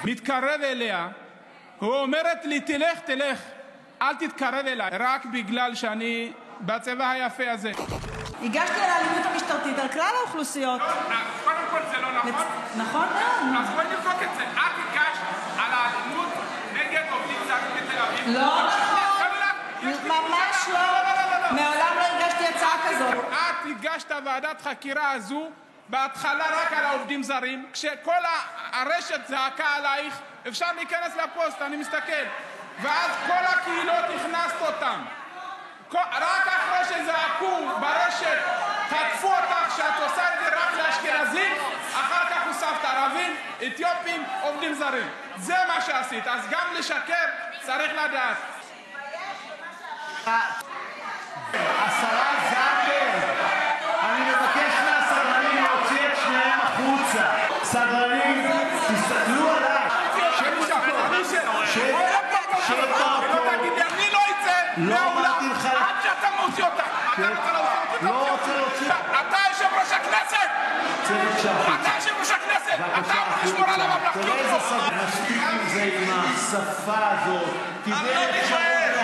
מתקרב אליה ואומרת לי, תלך, תלך, אל תתקרב אליי, רק בגלל שאני בצבע היפה הזה. הגשתי על האלימות המשטרתית על כלל האוכלוסיות. קודם כל זה לא נכון. נכון מאוד. אז בואי נבדוק את זה. את הגשת על האלימות נגד עובדים זרים בתל אביב. לא נכון. ממש לא. מעולם לא הגשתי הצעה כזאת. את הגשת ועדת חקירה הזו בהתחלה רק על העובדים זרים, כשכל הרשת זעקה עלייך, אפשר להיכנס לפוסט, אני מסתכל. ואז כל הקהילות הכנסת אותן. רק אחרי שזעקו ברשת, תקפו אותך שאת עושה את זה רק לאשכנזים, אחר כך הוספת ערבים, אתיופים, עובדים זרים. זה מה שעשית. אז גם לשקר צריך לדעת. השרה זנדברג, אני מבקש מהסדרנים להוציא את שניהם החוצה. סדרנים, תסתכלו עליי. אני לא אצא מהאולם עד שאתה מוציא אותה. אתה רוצה להוציא אותי? לא רוצה להוציא. אתה יושב-ראש הכנסת! צא בבקשה החוצה. אתה יושב-ראש הכנסת! אתה בבקשה אמור לשמור על החוצה. הממלכתיות תראה איזה פה. סדר. מספיק עם זה, עם השפה הזאת. תיתן אפשרות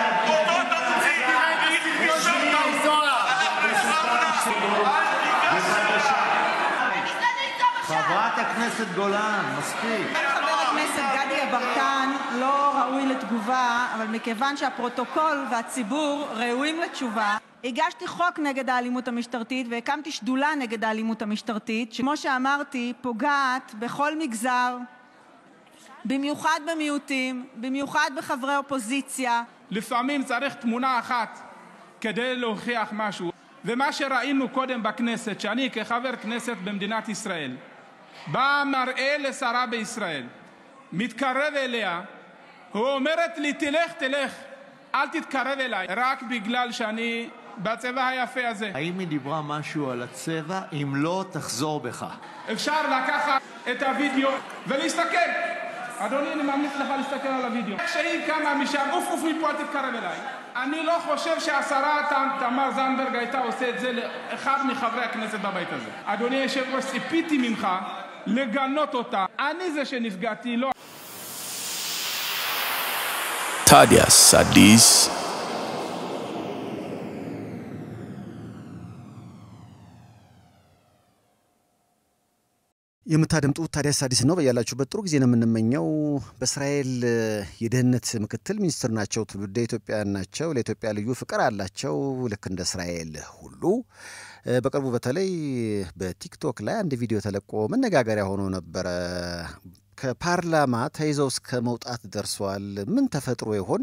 חברת הכנסת גולן, מספיק. חבר הכנסת גדי יברקן לא ראוי לתגובה, אבל מכיוון שהפרוטוקול והציבור ראויים לתשובה, הגשתי חוק נגד האלימות המשטרתית והקמתי שדולה נגד האלימות המשטרתית, שכמו שאמרתי, פוגעת בכל מגזר, במיוחד במיעוטים, במיוחד בחברי אופוזיציה. לפעמים צריך תמונה אחת כדי להוכיח משהו. ומה שראינו קודם בכנסת, שאני כחבר כנסת במדינת ישראל, בא מראה לשרה בישראל, מתקרב אליה, ואומרת לי, תלך, תלך, אל תתקרב אליי, רק בגלל שאני בצבע היפה הזה. האם היא דיברה משהו על הצבע? אם לא, תחזור בך. אפשר לקחת את הוידאו ולהסתכל. אדוני, אני ממליץ לך להסתכל על הוידאו. כשהיא קמה משם, עוף עוף מפה, אל תתקרב אליי. אני לא חושב שהשרה ת- תמר זנדברג הייתה עושה את זה לאחד מחברי הכנסת בבית הזה. אדוני היושב-ראש, ציפיתי ממך לגנות אותה. אני זה שנפגעתי, לא ታዲያስ አዲስ የምታደምጡት ታዲያስ አዲስ ነው። በያላችሁበት ጥሩ ጊዜ ነው የምንመኘው። በእስራኤል የደህንነት ምክትል ሚኒስትር ናቸው። ትውልደ ኢትዮጵያውያን ናቸው። ለኢትዮጵያ ልዩ ፍቅር አላቸው፣ ልክ እንደ እስራኤል ሁሉ። በቅርቡ በተለይ በቲክቶክ ላይ አንድ ቪዲዮ ተለቆ መነጋገሪያ ሆኖ ነበረ። ከፓርላማ ተይዘው እስከ መውጣት ደርሰዋል። ምን ተፈጥሮ ይሆን?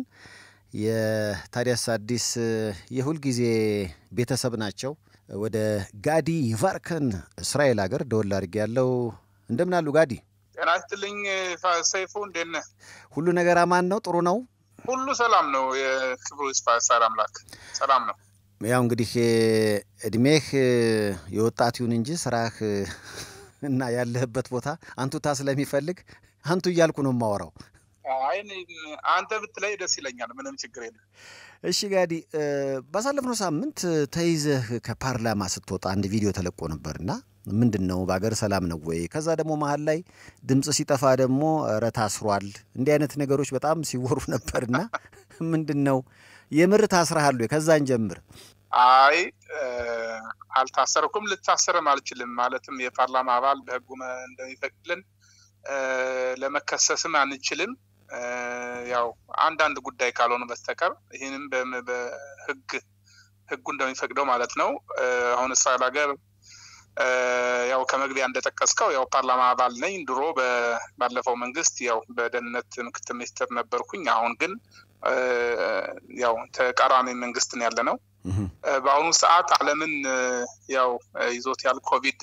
የታዲያስ አዲስ የሁልጊዜ ቤተሰብ ናቸው። ወደ ጋዲ ይቫርከን እስራኤል ሀገር ደወል አድርጌ ያለው እንደምን አሉ ጋዲ? ጤና ይስጥልኝ ፋ- ሰይፉ፣ እንዴት ነህ? ሁሉ ነገር አማን ነው? ጥሩ ነው? ሁሉ ሰላም ነው። የክብሩ ይስፋ ሳር አምላክ ሰላም ነው። ያው እንግዲህ እድሜህ የወጣት ይሁን እንጂ ስራህ እና ያለህበት ቦታ አንቱታ ስለሚፈልግ አንቱ እያልኩ ነው የማወራው። አይ እኔ- አንተ ብትለይ ደስ ይለኛል። ምንም ችግር የለም። እሺ ጋዲ፣ ባሳለፍነው ሳምንት ተይዘህ ከፓርላማ ስትወጣ አንድ ቪዲዮ ተለቆ ነበርና ምንድን ነው በሀገር ሰላም ነው ወይ? ከዛ ደግሞ መሀል ላይ ድምፅ ሲጠፋ ደግሞ ኧረ ታስሯል። እንዲህ አይነት ነገሮች በጣም ሲወሩ ነበርና ምንድን ነው የምር ታስረሃል ወይ? ከዛን ጀምር። አይ እ፣ አልታሰርኩም፣ ልታሰርም አልችልም። ማለትም የፓርላማ አባል በህጉ መ- እንደሚፈቅድልን እ፣ ለመከሰስም አንችልም። እ፣ ያው አንዳንድ ጉዳይ ካልሆነ በስተቀር ይህንም በም- በህግ ህጉ እንደሚፈቅደው ማለት ነው። እ፣ አሁን እስራኤል ሀገር እ፣ ያው ከመግቢያ እንደጠቀስከው ያው ፓርላማ አባል ነኝ። ድሮ በ- ባለፈው መንግስት ያው በደህንነት ምክትል ሚኒስትር ነበርኩኝ። አሁን ግን እ፣ ያው ተቃራኒ መንግስት ነው ያለ ነው። እ፣ በአሁኑ ሰዓት ዓለምን እ፣ ያው እ፣ ይዞት ያል ኮቪድ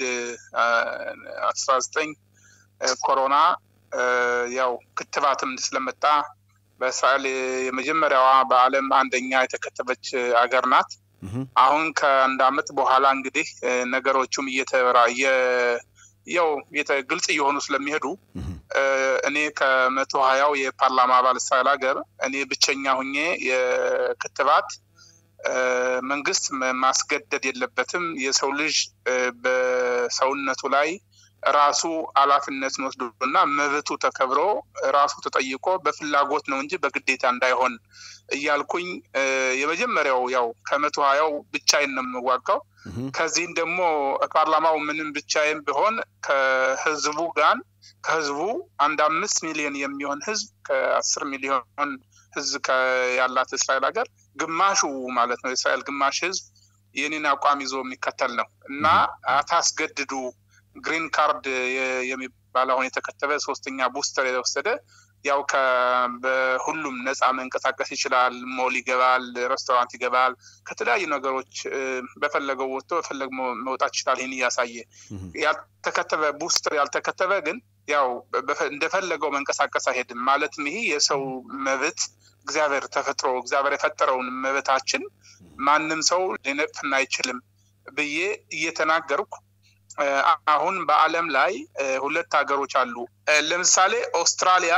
አስራ ዘጠኝ ኮሮና እ፣ ያው ክትባትም ስለመጣ በእስራኤል የመጀመሪያዋ በዓለም አንደኛ የተከተበች አገር ናት። አሁን ከአንድ አመት በኋላ እንግዲህ እ፣ ነገሮቹም እየተራ እየ- ያው የተ- ግልጽ እየሆኑ ስለሚሄዱ እ፣ እኔ ከመቶ ሀያው የፓርላማ አባል እስራኤል ሀገር እኔ ብቸኛ ሁኜ የክትባት እ፣ መንግስት መ- ማስገደድ የለበትም። የሰው ልጅ እ፣ በሰውነቱ ላይ ራሱ ኃላፊነትን ወስዶና መብቱ ተከብሮ ራሱ ተጠይቆ በፍላጎት ነው እንጂ በግዴታ እንዳይሆን እያልኩኝ የመጀመሪያው ያው ከመቶ ሀያው ብቻዬን ነው የምዋጋው። ከዚህም ደግሞ ፓርላማው ምንም ብቻዬን ቢሆን ከህዝቡ ጋር ከህዝቡ አንድ አምስት ሚሊዮን የሚሆን ህዝብ ከአስር ሚሊዮን ህዝብ ያላት እስራኤል ሀገር ግማሹ ማለት ነው የእስራኤል ግማሽ ህዝብ የኔን አቋም ይዞ የሚከተል ነው እና አታስገድዱ ግሪን ካርድ የሚባል አሁን የተከተበ ሶስተኛ ቡስተር የወሰደ ያው በሁሉም ነፃ መንቀሳቀስ ይችላል። ሞል ይገባል፣ ሬስቶራንት ይገባል። ከተለያዩ ነገሮች በፈለገው ወጥቶ በፈለገው መውጣት ይችላል። ይህን እያሳየ ያልተከተበ ቡስተር ያልተከተበ ግን ያው እንደፈለገው መንቀሳቀስ አይሄድም። ማለትም ይሄ የሰው መብት እግዚአብሔር ተፈጥሮ እግዚአብሔር የፈጠረውን መብታችን ማንም ሰው ሊነቅፍን አይችልም ብዬ እየተናገርኩ አሁን በዓለም ላይ ሁለት ሀገሮች አሉ። ለምሳሌ ኦስትራሊያ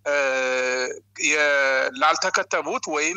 ላልተከተቡት ወይም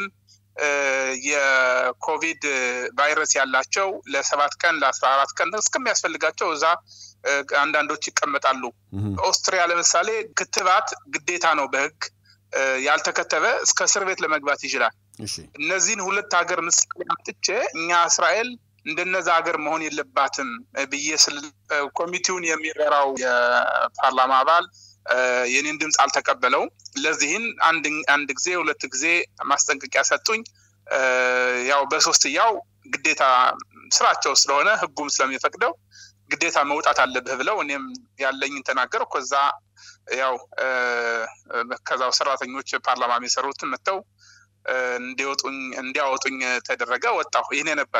የኮቪድ ቫይረስ ያላቸው ለሰባት ቀን ለአስራ አራት ቀን እስከሚያስፈልጋቸው እዛ አንዳንዶች ይቀመጣሉ። ኦስትሪያ ለምሳሌ ክትባት ግዴታ ነው በሕግ ያልተከተበ እስከ እስር ቤት ለመግባት ይችላል። እነዚህን ሁለት ሀገር ምሳሌ አምጥቼ እኛ እስራኤል እንደነዛ ሀገር መሆን የለባትም ብዬ ስል ኮሚቴውን የሚመራው የፓርላማ አባል የኔን ድምፅ አልተቀበለውም። ለዚህን አንድ ጊዜ ሁለት ጊዜ ማስጠንቀቂያ ሰጡኝ። ያው በሶስትያው ግዴታ ስራቸው ስለሆነ ህጉም ስለሚፈቅደው ግዴታ መውጣት አለብህ ብለው እኔም ያለኝን ተናገር። ከዛ ያው ከዛው ሰራተኞች ፓርላማ የሚሰሩትን መጥተው እንዲወጡኝ እንዲያወጡኝ ተደረገ። ወጣሁ። ይህን ነበረ።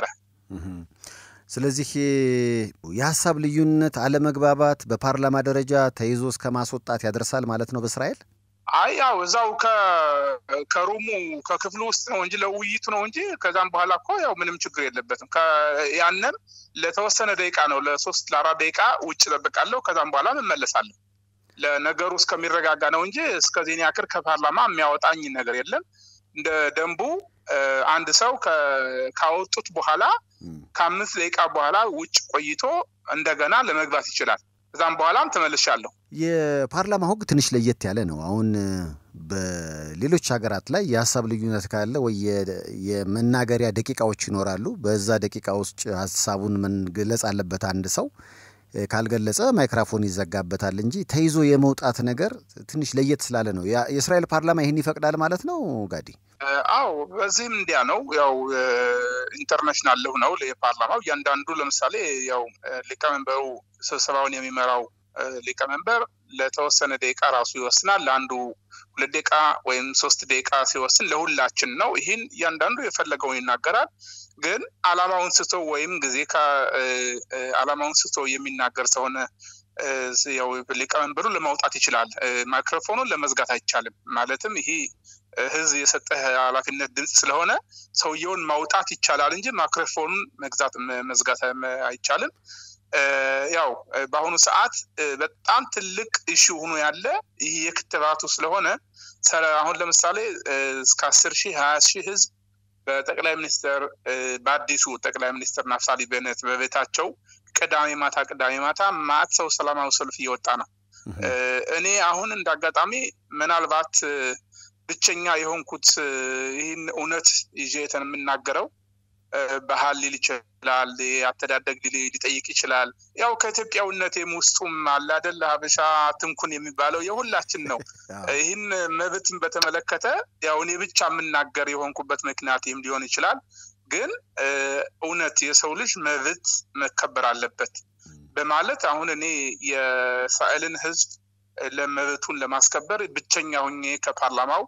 ስለዚህ የሀሳብ ልዩነት፣ አለመግባባት በፓርላማ ደረጃ ተይዞ እስከ ማስወጣት ያደርሳል ማለት ነው በእስራኤል። አይ ያው እዛው ከሩሙ ከክፍሉ ውስጥ ነው እንጂ ለውይይቱ ነው እንጂ ከዛም በኋላ እኮ ያው ምንም ችግር የለበትም። ያንም ለተወሰነ ደቂቃ ነው ለሶስት ለአራት ደቂቃ ውጭ ጠብቃለሁ። ከዛም በኋላ እመለሳለሁ። ለነገሩ እስከሚረጋጋ ነው እንጂ እስከዚህን ያክል ከፓርላማ የሚያወጣኝ ነገር የለም። እንደ ደንቡ አንድ ሰው ካወጡት በኋላ ከአምስት ደቂቃ በኋላ ውጭ ቆይቶ እንደገና ለመግባት ይችላል። ከዛም በኋላም ተመልሻለሁ። የፓርላማ ሕግ ትንሽ ለየት ያለ ነው። አሁን በሌሎች ሀገራት ላይ የሀሳብ ልዩነት ካለ ወይ የመናገሪያ ደቂቃዎች ይኖራሉ። በዛ ደቂቃ ውስጥ ሀሳቡን መግለጽ አለበት አንድ ሰው ካልገለጸ ማይክራፎን ይዘጋበታል እንጂ ተይዞ የመውጣት ነገር ትንሽ ለየት ስላለ ነው። የእስራኤል ፓርላማ ይህን ይፈቅዳል ማለት ነው ጋዲ? አዎ፣ በዚህም እንዲያ ነው። ያው ኢንተርናሽናል ልሁ ነው የፓርላማው እያንዳንዱ ለምሳሌ ያው ሊቀመንበሩ ስብሰባውን የሚመራው ሊቀመንበር ለተወሰነ ደቂቃ ራሱ ይወስናል። ለአንዱ ሁለት ደቂቃ ወይም ሶስት ደቂቃ ሲወስን ለሁላችን ነው። ይህን እያንዳንዱ የፈለገውን ይናገራል። ግን አላማውን ስቶ ወይም ጊዜ አላማውን ስቶ የሚናገር ሰሆነ ያው ሊቀመንበሩ ለማውጣት ይችላል። ማይክሮፎኑን ለመዝጋት አይቻልም። ማለትም ይሄ ህዝብ የሰጠህ ኃላፊነት ድምፅ ስለሆነ ሰውየውን ማውጣት ይቻላል እንጂ ማይክሮፎኑን መግዛት መዝጋት አይቻልም። ያው በአሁኑ ሰዓት በጣም ትልቅ ኢሹ ሆኖ ያለ ይህ የክትባቱ ስለሆነ አሁን ለምሳሌ እስከ አስር ሺህ ሀያ ሺህ ህዝብ በጠቅላይ ሚኒስትር በአዲሱ ጠቅላይ ሚኒስትር ናፍሳሊ ቤነት በቤታቸው ቅዳሜ ማታ ቅዳሜ ማታ ማት ሰው ሰላማዊ ሰልፍ እየወጣ ነው። እኔ አሁን እንደ አጋጣሚ ምናልባት ብቸኛ የሆንኩት ይህን እውነት ይዤ የምናገረው ባህል ሊል ይችላል፣ አተዳደግ ሊጠይቅ ይችላል። ያው ከኢትዮጵያዊነቴም ውስጡም አለ አይደል ሀበሻ ትንኩን የሚባለው የሁላችን ነው። ይህን መብትን በተመለከተ ያው እኔ ብቻ የምናገር የሆንኩበት ምክንያት ይህም ሊሆን ይችላል። ግን እውነት የሰው ልጅ መብት መከበር አለበት በማለት አሁን እኔ የእስራኤልን ሕዝብ ለመብቱን ለማስከበር ብቸኛ ሁኜ ከፓርላማው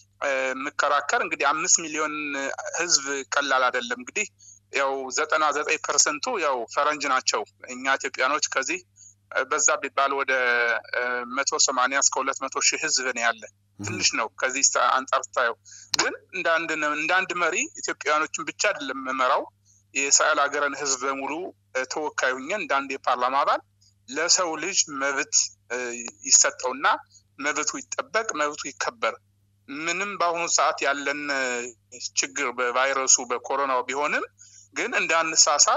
የምከራከር እንግዲህ አምስት ሚሊዮን ህዝብ ቀላል አይደለም። እንግዲህ ያው ዘጠና ዘጠኝ ፐርሰንቱ ያው ፈረንጅ ናቸው። እኛ ኢትዮጵያኖች ከዚህ በዛ ቢባል ወደ መቶ ሰማንያ እስከ ሁለት መቶ ሺህ ህዝብ ነው ያለ። ትንሽ ነው ከዚህ አንጻር ስታየው። ግን እንደ አንድ መሪ ኢትዮጵያውያኖችን ብቻ አይደለም የምመራው የእስራኤል ሀገርን ህዝብ በሙሉ ተወካይ ሁኜ እንደ አንድ የፓርላማ አባል ለሰው ልጅ መብት ይሰጠውና መብቱ ይጠበቅ፣ መብቱ ይከበር። ምንም በአሁኑ ሰዓት ያለን ችግር በቫይረሱ በኮሮናው ቢሆንም ግን እንዳንሳሳት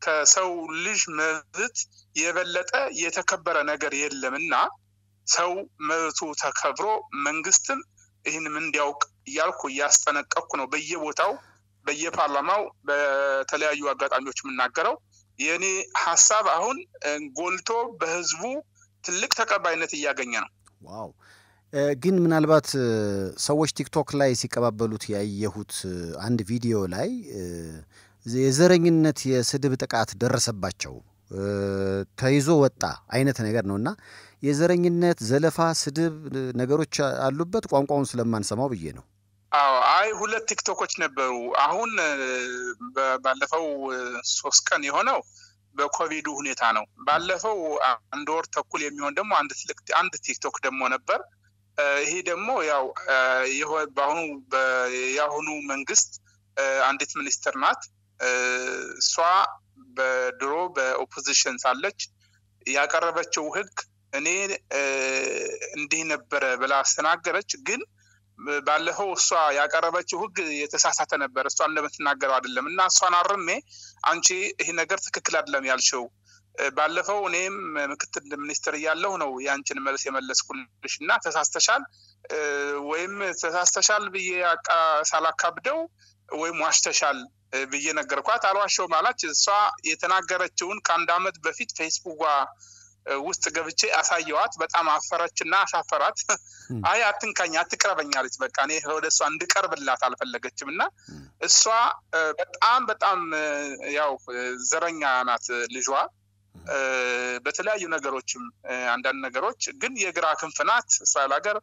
ከሰው ልጅ መብት የበለጠ የተከበረ ነገር የለም እና ሰው መብቱ ተከብሮ መንግስትም ይህንም እንዲያውቅ እያልኩ እያስጠነቀቅኩ ነው በየቦታው በየፓርላማው በተለያዩ አጋጣሚዎች የምናገረው የእኔ ሀሳብ አሁን ጎልቶ በህዝቡ ትልቅ ተቀባይነት እያገኘ ነው። ዋው! ግን ምናልባት ሰዎች ቲክቶክ ላይ ሲቀባበሉት ያየሁት አንድ ቪዲዮ ላይ የዘረኝነት የስድብ ጥቃት ደረሰባቸው ተይዞ ወጣ አይነት ነገር ነው እና የዘረኝነት ዘለፋ፣ ስድብ ነገሮች አሉበት ቋንቋውን ስለማንሰማው ብዬ ነው። አዎ አይ ሁለት ቲክቶኮች ነበሩ። አሁን ባለፈው ሶስት ቀን የሆነው በኮቪዱ ሁኔታ ነው። ባለፈው አንድ ወር ተኩል የሚሆን ደግሞ አንድ ትልቅ አንድ ቲክቶክ ደግሞ ነበር። ይሄ ደግሞ ያው በአሁኑ የአሁኑ መንግስት አንዲት ሚኒስትር ናት። እሷ በድሮ በኦፖዚሽን ሳለች ያቀረበችው ህግ እኔ እንዲህ ነበረ ብላ አስተናገረች ግን ባለፈው እሷ ያቀረበችው ህግ የተሳሳተ ነበር። እሷ እንደምትናገረው አይደለም እና እሷን አርሜ አንቺ ይህ ነገር ትክክል አይደለም ያልሽው ባለፈው እኔም ምክትል ሚኒስትር እያለሁ ነው የአንቺን መልስ የመለስኩልሽ እና ተሳስተሻል ወይም ተሳስተሻል ብዬ ሳላካብደው ወይም ዋሽተሻል ብዬ ነገርኳት። አልዋሸውም አላች። እሷ የተናገረችውን ከአንድ አመት በፊት ፌስቡኳ ውስጥ ገብቼ አሳየዋት። በጣም አፈረች እና አሻፈራት። አይ አትንካኝ፣ አትቅረበኝ አለች። በቃ እኔ ወደ እሷ እንድቀርብላት አልፈለገችም እና እሷ በጣም በጣም ያው ዘረኛ ናት ልጇ በተለያዩ ነገሮችም አንዳንድ ነገሮች ግን የግራ ክንፍ ናት። እስራኤል ሀገር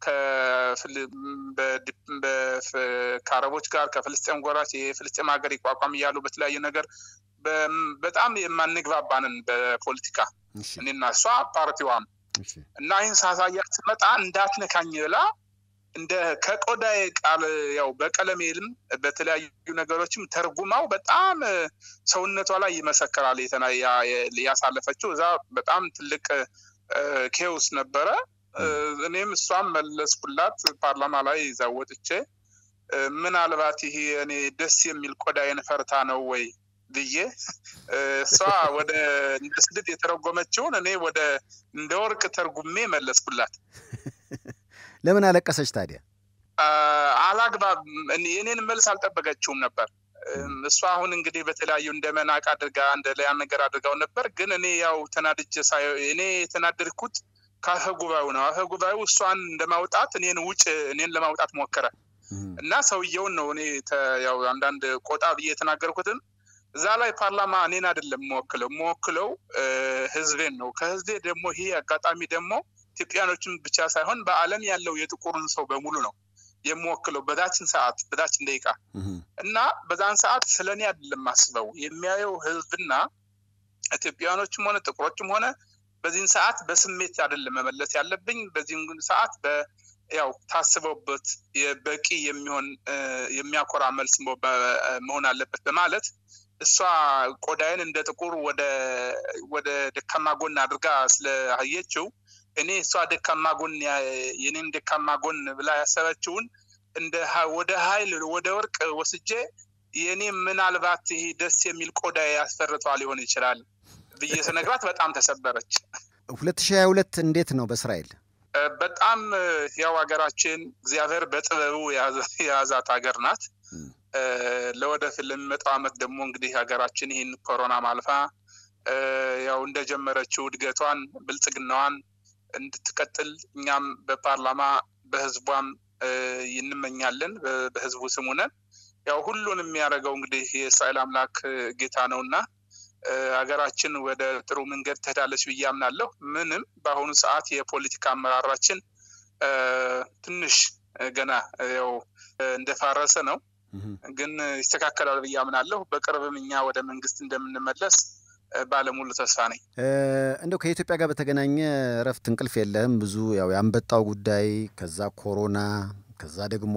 ከአረቦች ጋር ከፍልስጤም ጎራች የፍልስጤም ሀገር ይቋቋም እያሉ በተለያዩ ነገር በጣም የማንግባባንን በፖለቲካ እኔና እሷ ፓርቲዋም እና ይህን ሳሳያት ስመጣ እንዳትነካኝ ብላ እንደ ከቆዳዬ ቃል ያው በቀለሜልም በተለያዩ ነገሮችም ተርጉማው በጣም ሰውነቷ ላይ ይመሰክራል። ያሳለፈችው እዛ በጣም ትልቅ ኬውስ ነበረ። እኔም እሷም መለስኩላት ፓርላማ ላይ እዛ ወጥቼ ምናልባት ይሄ እኔ ደስ የሚል ቆዳዬን ፈርታ ነው ወይ ብዬ እሷ ወደ እንደ ስድብ የተረጎመችውን እኔ ወደ እንደ ወርቅ ተርጉሜ መለስኩላት። ለምን አለቀሰች ታዲያ? አላግባብ የኔን መልስ አልጠበቀችውም ነበር። እሷ አሁን እንግዲህ በተለያዩ እንደ መናቅ አድርጋ እንደ ሌላ ነገር አድርጋው ነበር። ግን እኔ ያው ተናድጄ ሳየው እኔ የተናደድኩት ከአፈ ጉባኤው ነው። አፈ ጉባኤው እሷን እንደማውጣት እኔን ውጭ እኔን ለማውጣት ሞከረ እና ሰውየውን ነው እኔ ያው አንዳንድ ቆጣ ብዬ የተናገርኩትም እዛ ላይ ፓርላማ እኔን አይደለም የምወክለው የምወክለው ህዝቤን ነው። ከህዝቤ ደግሞ ይሄ አጋጣሚ ደግሞ ኢትዮጵያኖችን ብቻ ሳይሆን በዓለም ያለው የጥቁሩን ሰው በሙሉ ነው የምወክለው በዛችን ሰዓት በዛችን ደቂቃ እና በዛን ሰዓት ስለ እኔ አይደለም ማስበው የሚያየው ህዝብና ኢትዮጵያኖችም ሆነ ጥቁሮችም ሆነ በዚህን ሰዓት በስሜት አይደለም መመለስ ያለብኝ በዚህን ሰዓት ያው ታስበውበት በቂ የሚሆን የሚያኮራ መልስ መሆን አለበት በማለት እሷ ቆዳዬን እንደ ጥቁር ወደ ወደ ደካማ ጎን አድርጋ ስለአየችው እኔ እሷ ደካማ ጎን የኔን ደካማ ጎን ብላ ያሰበችውን እንደ ወደ ኃይል ወደ ወርቅ ወስጄ የኔ ምናልባት ይሄ ደስ የሚል ቆዳ ያስፈርቷ ሊሆን ይችላል ብዬ ስነግራት በጣም ተሰበረች። ሁለት ሺህ ሀያ ሁለት እንዴት ነው በእስራኤል? በጣም ያው ሀገራችን እግዚአብሔር በጥበቡ የያዛት ሀገር ናት። ለወደፊት ለሚመጣው ዓመት ደግሞ እንግዲህ ሀገራችን ይህን ኮሮና ማልፋ ያው እንደጀመረችው እድገቷን ብልጽግናዋን እንድትቀጥል እኛም በፓርላማ በህዝቧም እንመኛለን። በህዝቡ ስም ሆነን ያው ሁሉን የሚያደርገው እንግዲህ የእስራኤል አምላክ ጌታ ነው እና ሀገራችን ወደ ጥሩ መንገድ ትሄዳለች ብዬ አምናለሁ። ምንም በአሁኑ ሰዓት የፖለቲካ አመራራችን ትንሽ ገና ያው እንደፋረሰ ነው፣ ግን ይስተካከላል ብዬ አምናለሁ። በቅርብም እኛ ወደ መንግስት እንደምንመለስ ባለሙሉ ተስፋ ነኝ። እንደው ከኢትዮጵያ ጋር በተገናኘ እረፍት እንቅልፍ የለህም። ብዙ ያው የአንበጣው ጉዳይ፣ ከዛ ኮሮና፣ ከዛ ደግሞ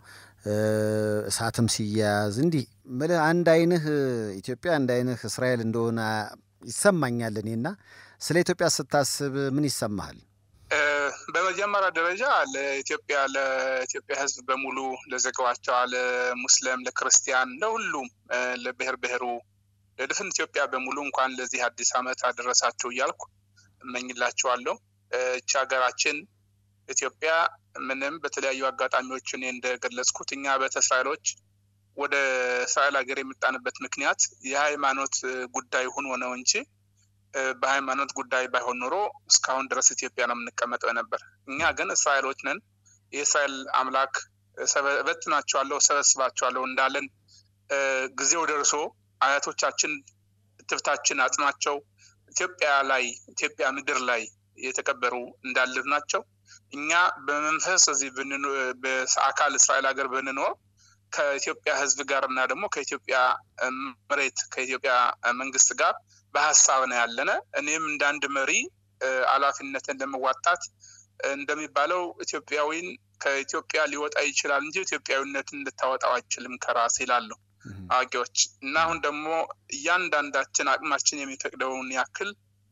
እሳትም ሲያያዝ እንዲህ ምልህ አንድ አይንህ ኢትዮጵያ አንድ አይንህ እስራኤል እንደሆነ ይሰማኛል እኔና ስለ ኢትዮጵያ ስታስብ ምን ይሰማሃል? በመጀመሪያ ደረጃ ለኢትዮጵያ ለኢትዮጵያ ሕዝብ በሙሉ ለዜጋዎቿ፣ ለሙስሊም፣ ለክርስቲያን፣ ለሁሉም ለብሔር ብሔሩ ለድፍን ኢትዮጵያ በሙሉ እንኳን ለዚህ አዲስ ዓመት አደረሳችሁ እያልኩ እመኝላችኋለሁ። እቺ ሀገራችን ኢትዮጵያ ምንም በተለያዩ አጋጣሚዎች እኔ እንደገለጽኩት እኛ ቤተ እስራኤሎች ወደ እስራኤል ሀገር የመጣንበት ምክንያት የሃይማኖት ጉዳይ ሆኖ ነው እንጂ በሃይማኖት ጉዳይ ባይሆን ኖሮ እስካሁን ድረስ ኢትዮጵያ ነው የምንቀመጠው ነበር። እኛ ግን እስራኤሎች ነን። የእስራኤል አምላክ እበትናቸዋለሁ፣ ሰበስባቸዋለሁ እንዳለን ጊዜው ደርሶ አያቶቻችን እትብታችን አጽናቸው ኢትዮጵያ ላይ ኢትዮጵያ ምድር ላይ የተቀበሩ እንዳሉ ናቸው። እኛ በመንፈስ እዚህ በአካል እስራኤል ሀገር ብንኖር ከኢትዮጵያ ሕዝብ ጋር እና ደግሞ ከኢትዮጵያ መሬት ከኢትዮጵያ መንግስት ጋር በሀሳብ ነው ያለነ። እኔም እንደ አንድ መሪ ኃላፊነትን ለመዋጣት እንደሚባለው ኢትዮጵያዊን ከኢትዮጵያ ሊወጣ ይችላል እንጂ ኢትዮጵያዊነትን ልታወጣው አይችልም ከራስ ይላሉ አዋቂዎች። እና አሁን ደግሞ እያንዳንዳችን አቅማችን የሚፈቅደውን ያክል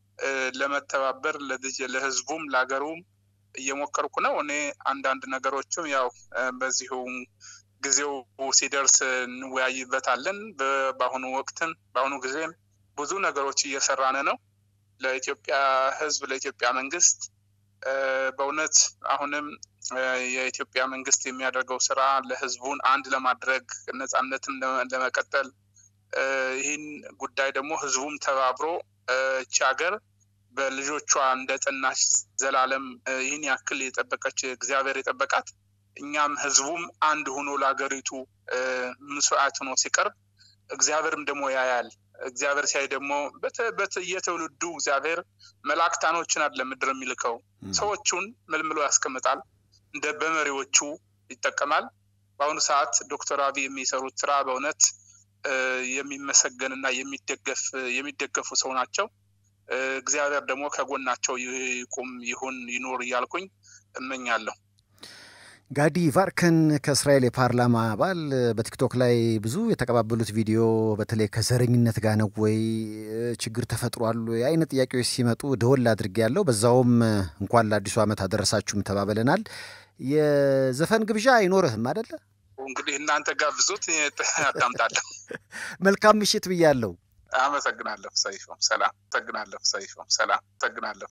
ለመተባበር ለህዝቡም ለሀገሩም እየሞከርኩ ነው። እኔ አንዳንድ ነገሮችም ያው በዚሁ ጊዜው ሲደርስ እንወያይበታለን። በአሁኑ ወቅትም በአሁኑ ጊዜም ብዙ ነገሮች እየሰራን ነው። ለኢትዮጵያ ህዝብ፣ ለኢትዮጵያ መንግስት በእውነት አሁንም የኢትዮጵያ መንግስት የሚያደርገው ስራ ለህዝቡን አንድ ለማድረግ ነጻነትን ለመቀጠል ይህን ጉዳይ ደግሞ ህዝቡም ተባብሮ እቺ ሀገር በልጆቿ እንደ ጠናች ዘላለም ይህን ያክል የጠበቀች እግዚአብሔር የጠበቃት እኛም ህዝቡም አንድ ሆኖ ለሀገሪቱ መስዋዕት ሆኖ ሲቀርብ እግዚአብሔርም ደግሞ ያያል። እግዚአብሔር ሲያይ ደግሞ በየትውልዱ እግዚአብሔር መላእክታኖችን አለ ምድር የሚልከው ሰዎቹን መልምሎ ያስቀምጣል። እንደ በመሪዎቹ ይጠቀማል። በአሁኑ ሰዓት ዶክተር አብይ የሚሰሩት ስራ በእውነት የሚመሰገንና የሚደገፍ የሚደገፉ ሰው ናቸው። እግዚአብሔር ደግሞ ከጎናቸው ይቁም፣ ይሁን፣ ይኖር እያልኩኝ እመኛለሁ። ጋዲ ቫርከን ከእስራኤል የፓርላማ አባል በቲክቶክ ላይ ብዙ የተቀባበሉት ቪዲዮ በተለይ ከዘረኝነት ጋር ነው ወይ ችግር ተፈጥሯል የአይነት ጥያቄዎች ሲመጡ ደወል አድርጌ ያለው በዛውም እንኳን ለአዲሱ ዓመት አደረሳችሁም ተባብለናል። የዘፈን ግብዣ አይኖርህም አደለ? እንግዲህ እናንተ ጋብዙት አዳምጣለሁ። መልካም ምሽት ብያለሁ። አመሰግናለሁ ሰይፎም። ሰላም። አመሰግናለሁ ሰይፎም። ሰላም። አመሰግናለሁ